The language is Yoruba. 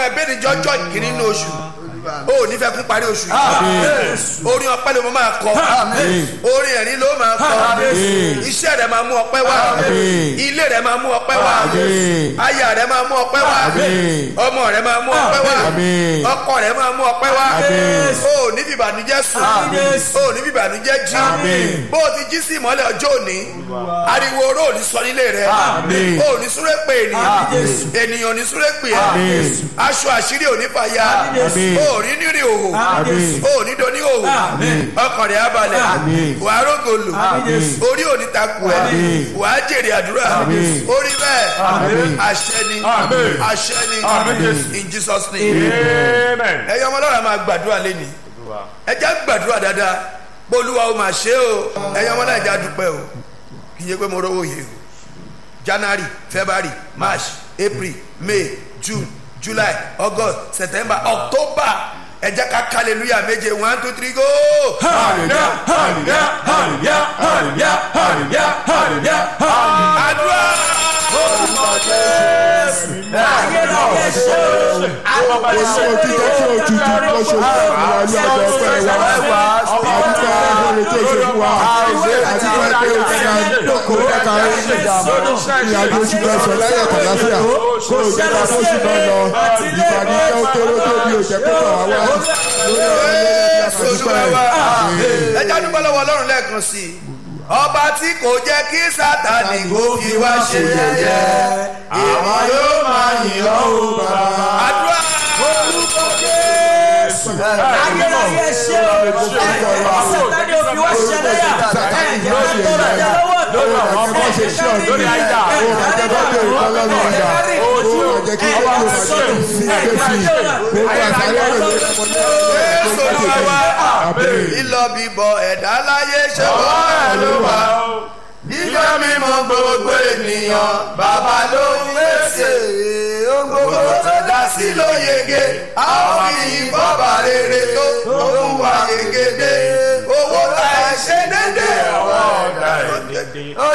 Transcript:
ẹbẹ̀rẹ̀ jọjọ́ ìkíní ní oṣù o ò ní fẹ́ kún parí oṣù yìí orin ọpẹ́ ló máa kọ orin ẹ̀rín ló máa kọ iṣẹ́ rẹ̀ máa mú ọpẹ́ wá ilé rẹ̀ máa mú ọpẹ́ wá aya rẹ̀ máa mú ọpẹ́ wá ọmọ rẹ̀ máa mú ọpẹ́ wá ọkọ rẹ̀ máa mú ọpẹ́ wá o ò ní fìbànújẹ́ sùn o ò ní fìbànújẹ́ jí bó o ti jí sí ìmọ́lẹ̀ ọjọ́ òní ariwo oró ò ní sọ nílé rẹ̀ o ò ní súré pè ènìyàn ènìyàn ò ní súré pè ẹ́ aṣọ àṣírí ò ní fàya o ò ní nírì òhò o ò ní doni òhò ọkàn rẹ̀ abalẹ̀ wàá rògòlò orí ò ní takò ẹ́ wàá jèrè àdúrà orí bẹ́ẹ̀ àṣẹ ni àṣẹ ni in Jesus name ẹ̀yọ́ ọmọ ọlọ́run máa gbàdúrà lẹ́ni ẹ jẹ́ gbàdúrà dáadáa bolúwa ó máa ṣe o ẹ̀yọ́ ọmọ náà ẹ jẹ́ àdúpẹ́ o kì í ṣe pé mo rówó yìí o january february march april may june july august september october ẹ jẹ́ ká hallelujah méje one two three go. hallelujah hallelujah hallelujah hallelujah hallelujah hallelujah hallelujah. àdúrà. orúkọ jésù ayé náà yẹ ṣe o. àwọn ọmọ yẹn ṣe Olúwo jíjẹ́ tí òjijì ló ṣe fún ìwà ní ọjọ́ ọpẹ́ wa. Àdúgbò ẹ̀rọ tó ṣe fún wa. Àdúgbò ẹgbẹ́ òkúta kò kẹta ìrìnàjò oṣù mẹ́sàn-án lẹ́yìn ọ̀tàláfíà. Kó o jẹ́ ká fóṣù náà lọ. Ìbànújẹ́ ó kéré tó bí òjẹ́ pípọ̀ wá wá. Lórí ọ̀rọ̀ ilé Jésù Olúwa wa. ẹ jẹ́ àdúgbò lọ́wọ́ ọlọ́run lẹ́ẹ̀kan sí i. ọba tí kò jẹ́ kí sátani kó fi wá ṣe yẹ̀yẹ́. Àwa yóò máa yìn ọ́ o bàbá. àdúrà. orúkọ jésù ayé náà yẹ ṣe o. sátani òfin wá ṣẹlẹ́yà ẹ̀jẹ̀ máa ń tọrọ ẹ̀jẹ̀ lọ́wọ́ tó. Lórí àwọn ọmọ ṣe ṣí ọ̀dọ́ lórí ayé Ó máa jẹ́ bá bẹ̀rù kọ́ lọ́nà ọ̀dà. Ó máa jẹ́ kí ó kó máa jẹ́ kí sí Jésù. Gbogbo àṣàyàn rẹ̀ ló ń kọjá. Jésù Olúwa wa. lílọ bíbọ ẹ̀dá láyé ṣe wọ́n ẹ̀ ló wà. Jíjọ́ mímọ́ gbogbo ènìyàn bàbá ló ń pèsè. Ohun gbogbo tó dá sí ló yege. Àwọn kì í bọ́bà rere tó tó ń wà yegede. Owó ta ẹ̀ ṣe dédé. Ọwọ́ ọ̀dà ẹ̀ dédé.